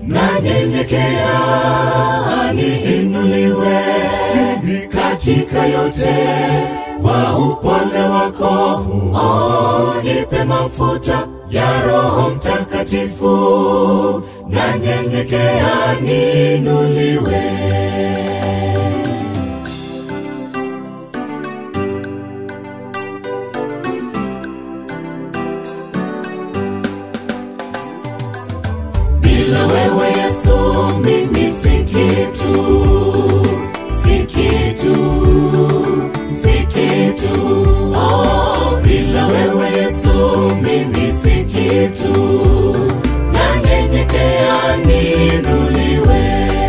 nanyenyekea niinuliwe katika yote kwa upole wako oh, nipe mafuta ya roho mtakatifu nanyenyekea niinuliwe bila wewe Yesu mimi si kitu, si kitu, si kitu. Oh, bila wewe Yesu mimi si kitu, nanyenyekea niinuliwe.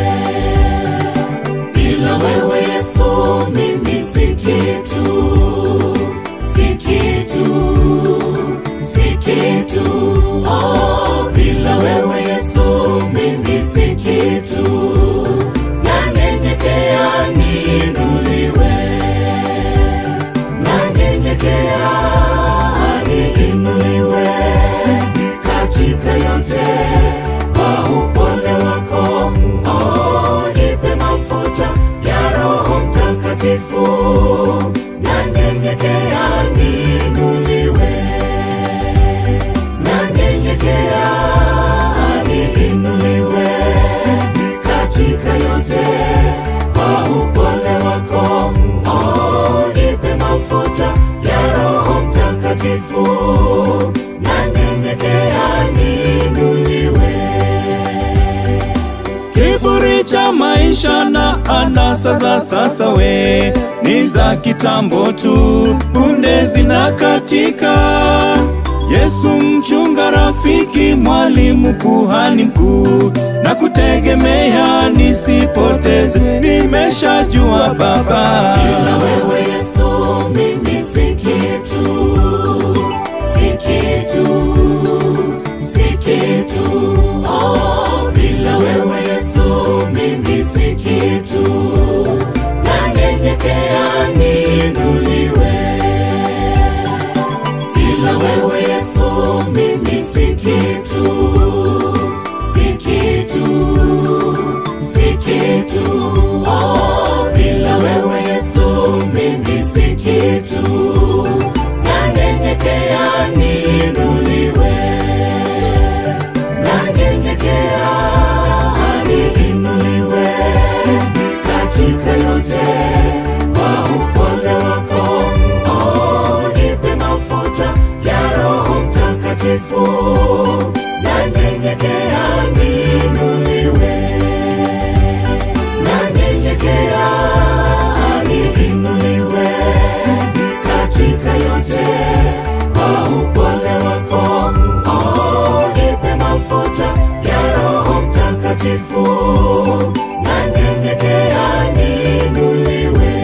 Bila wewe Yesu mimi si kitu, si kitu, si kitu. Oh, bila wewe Yesu mimi si kitu, nanyenyekea niinuliwe, nanyenyekea niinuliwe katika yote kwa upole wako. Oh, nipe mafuta ya Roho Mtakatifu, nanyenyekea niinuliwe nanyenyekea niinuliwe katika yote kwa upole wako. Oh, nipe mafuta ya Roho Mtakatifu, nanyenyekea niinuliwe. Kiburi cha maisha na anasa za sasa we ni za kitambo tu, punde zinakatika. Yesu mchunga, rafiki, mwalimu, kuhani mkuu, na kutegemea nisipoteze, nimeshajua Baba. Bila wewe Yesu mimi si kitu, si kitu, si kitu. Oh, bila wewe Yesu mimi si kitu, nanyenyekea niinuliwe. Bila wewe Yesu mimi si kitu, si kitu, si kitu. Oh, bila wewe Yesu mimi si kitu, nanyenyekea niinuliwe, nanyenyekea niinuliwe katika yote kwa upole wako. Oh, nipe mafuta ya Roho Mtakatifu, nanyenyekea niinuliwe, nanyenyekea niinuliwe katika yote kwa upole wako. Oh, nipe mafuta ya Roho Mtakatifu, nanyenyekea niinuliwe.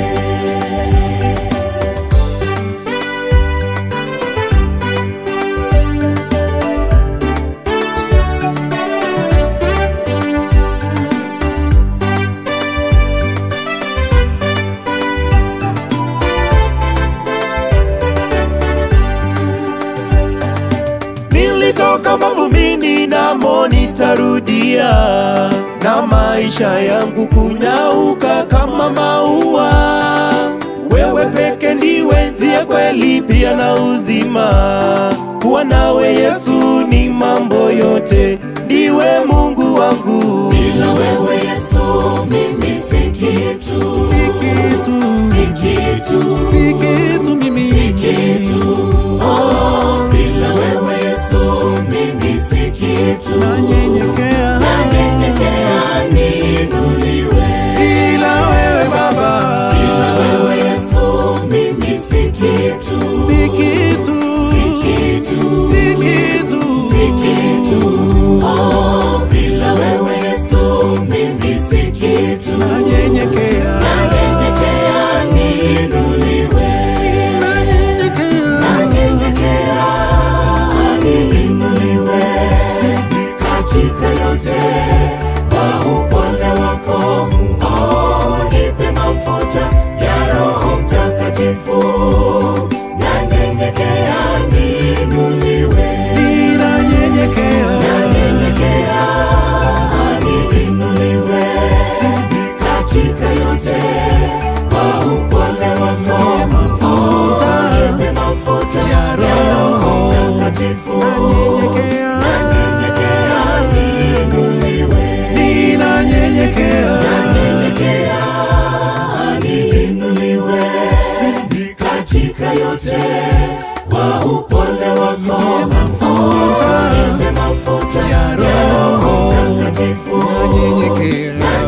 Nilitoka mavumbini namo nitarudia, na maisha yangu kunyauka kama maua. Wewe peke ndiwe njia, kweli pia na uzima. Kuwa nawe Yesu ni mambo yote, ndiwe Mungu wangu. Bila wewe Yesu mimi si kitu, Si kitu, si kitu, si kitu mimi. si kitu. Oh, bila wewe Yesu mimi si kitu, Nanyenyekea. nanyenyekea niinuliwe. Bila wewe Baba. Bila wewe Yesu mimi si kitu, Si kitu, si kitu, si kitu. si kitu. Oh, bila wewe Yesu mimi si kitu, Nanyenyekea. nanyenyekea niinuliwe. Nanyenyekea. nanyenyekea niinuliwe katika ya Roho Mtakatifu nanyenyekea, nanyenyekea niinuliwe ninanyenyekea, nanyenyekea niinuliwe katika yote kwa upole wako mafuta Nipe mafuta ya Roho Mtakatifu nanyenyekea,